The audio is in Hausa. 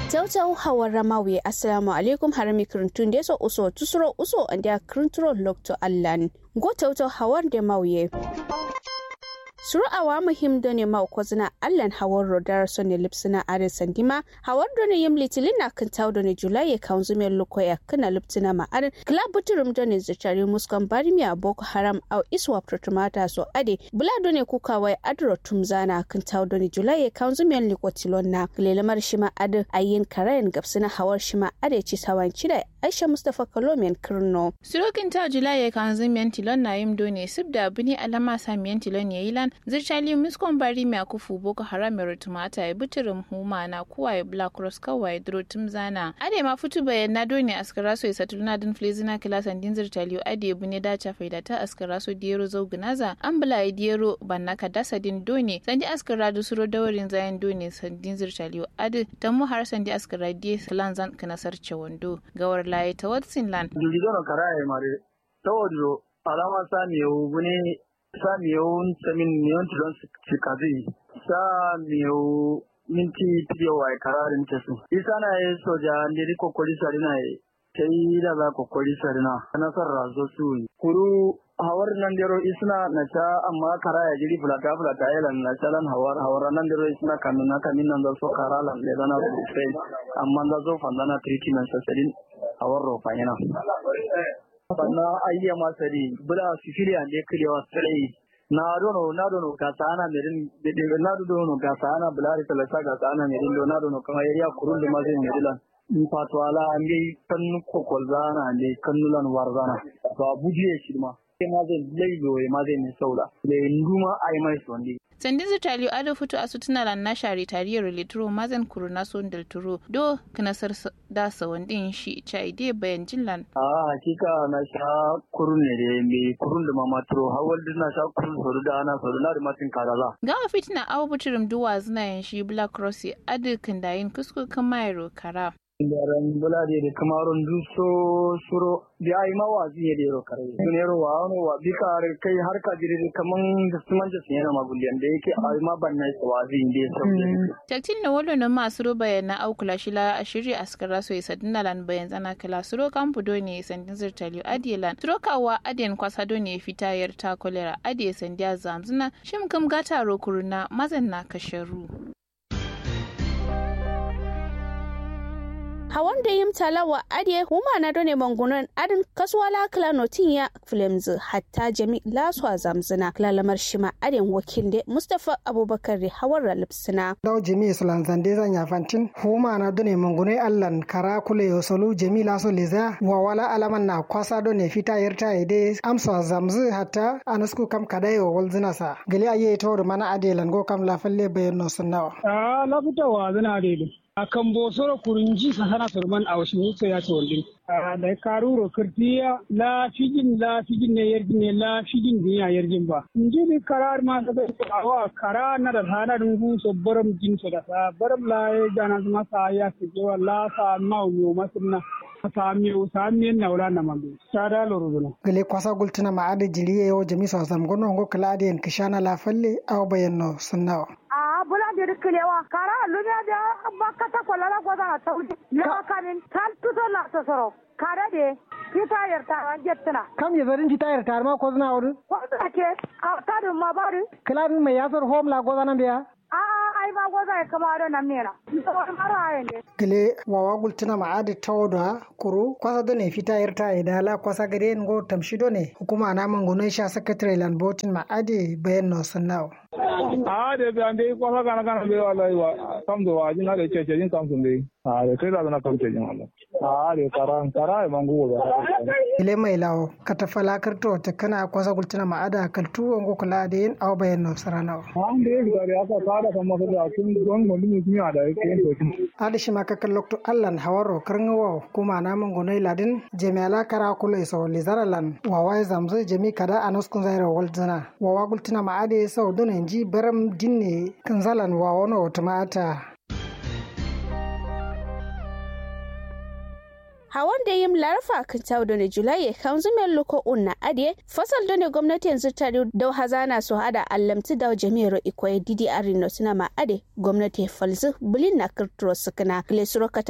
Tautau hawar ramawi assalamu alaikum harami kirintun da so uso tusuro uso and ya kirinturo lokto allan go tautau hawar da mauye. suru awa muhim done ma ko zina allan hawar rodar sonne lipsina are sandima hawar done yim litilin na kan taw done julai kan zume luko ya kana lipsina ma are club buturum done zachari muskan barimiya boko haram au iswa protumata so ade bula done kuka wai adro tumzana kan taw done julai kan zume liko tilonna lelamar shima ade ayin karayan gapsina hawar shima ade ci sawan cida aisha mustafa kalomian kirno surokin ta julai kan zume tilon na yim done sibda bini alama samiyan tilon yayilan zirchali miskon bari mai akufu boko haram ya tumata ya buturum huma na kuwa ya black cross kawai duro zana ade ma futu bayan na doni askara so isa tuluna din flezina kilasan din zirchali ade bune da cha faida ta askara so diyero zau gnaza an bula ya diyero banna ka dasa din doni sandi askara da suro dawarin zayan doni sandin zirchali ade ta mu har sandi askara diye salan zan kana sarce wando gawar laye ta watsin lan. Dulidoro karaye mare ta wadro alama sami yau bune sa miyau samin miyon tilon sikazi sa miyau minti piyo wa kararin tesu isa na yi soja ndiri kokori sarina yi ta yi da za kokori sarina nasar razo su kuru hawar nan dero isna na sha amma kara ya jiri fulata fulata ya lan na shalan hawar hawar nan dero isna kamin na kamin nan da so kara lan le dana sai amma da zo fandana treatment sasalin hawar rofa yana sannan ayya masari bula sicilia ne kilewa sai na dono na dono ga sana merin de na dono ga sana bulari talasa ga sana merin do na dono kama yariya kurun da mazin merilan in fato ala an bai kan kokol zana ne kannulan warzana to abuji ya shirma sai ma zai laido ma zai ne sauda da nduma ai mai sondi sandin zitali ado fito a sutuna lan na shari tariyar litro mazan kuruna son del turo do kanasar da sawandin shi cha ide bayan jinlan a hakika na sha kurun ne da me kurun da mama turo hawal na sha kurun soru da ana soru na da matin karaza ga fitina awu buturum duwa zina yan shi black cross ado kandayin kusku kamayro kara Yaran bula da da kamarun duso suro da ai ma wa zai da yaro kare. Dunero wa wani wa bi ka kai har ka jiri kaman da su manja sun yana maguliyan da yake ai ma ban nai wa zai da yaro. Taktin na wolo na masu ro bayan na au kula shila a shirya askara so isa dinalan bayan zana kala suro kan fudo ne sandin zirtaliyo adiyelan. Suro kawa adiyan kwasa do ne fitayar ta kolera adiye sandiya zamzuna shim kam gata ro kuruna mazan na kasharu. hawan da yim talawa adiye huma na done mangunan adin kasuwala kala notin ya flemz hatta jami laswa zamzina lalamar shima adin wakil de mustafa abubakar da hawar lipsina daw jami islan zande zan ya fantin huma na done mangunai allan kara kule yosolu jami laso leza wa wala alaman na kwasa done fita yarta ide amsa zamzu hatta anasku kam kadayo walzina sa gali aye tawr mana adelan go kam lafalle bayan no sunnawa a lafita wa zina dede a kan bosoro kurunji sahana surman a wasu musa ya ce wallin da karuro kirtiya la fijin la fijin ne yarjin ne la fijin ne ya yarjin ba inji ni karar ma sa da awa kara na da hana dungu so baram jin so da sa baram la ya jana ma sa ya ke wa la sa ma yo masunna samiyo samiyen nawla na mambe sada loruduna gele kwasa gultuna ma ade jiliye yo jami so sam gono ngo kala ade en kishana la falle aw bayanno sunnawa a bula de kilewa kara lunya da bakata kolala goda tawdi la kanin tal tuto la sosoro kara de kita yarta an jettuna kam ye zarin kita yarta ma ko zna wadu ko ke a tadin ma bari kala mai yasar home la goda nan biya a ai ma goza ya kama da nan mera to mara ne gele wawa gultuna ma adi tawda kuru kwasa done fita yarta idala kwasa gade ngo tamshido ne hukuma na mangono sha secretary land botin ma adi bayan no sannawo a de be ande kwasa kana kana be wallahi wa kam do wajin na de cece jin kam sun be a de kai da na kam cece jin wallahi a de karan kara e mangu wa gele mai lawo katafala karto ta kana kwasa gultuna ma ada kaltu ngo kula de yin aw bayan no saranawo an de ga de aka fara kan masa da kun don mun mun yi da yake to adi shi maka kallokto allan hawaro karngawo kuma na mangono ladin jami'ala kara kula iso lizaralan wawa zamzo jami kada anuskun zaira waldzana wawa gultuna ma ade sau dun ji baram dinne kanzalan wawono tumata hawan da yim larfa kan tawo da julai kan zumen loko unna ade fasal da ne gwamnati yanzu ta da hazana su hada allamti da jami'ar ikoyi didi arino suna ma ade gwamnati falzu bulin na kirturo sukuna glesuro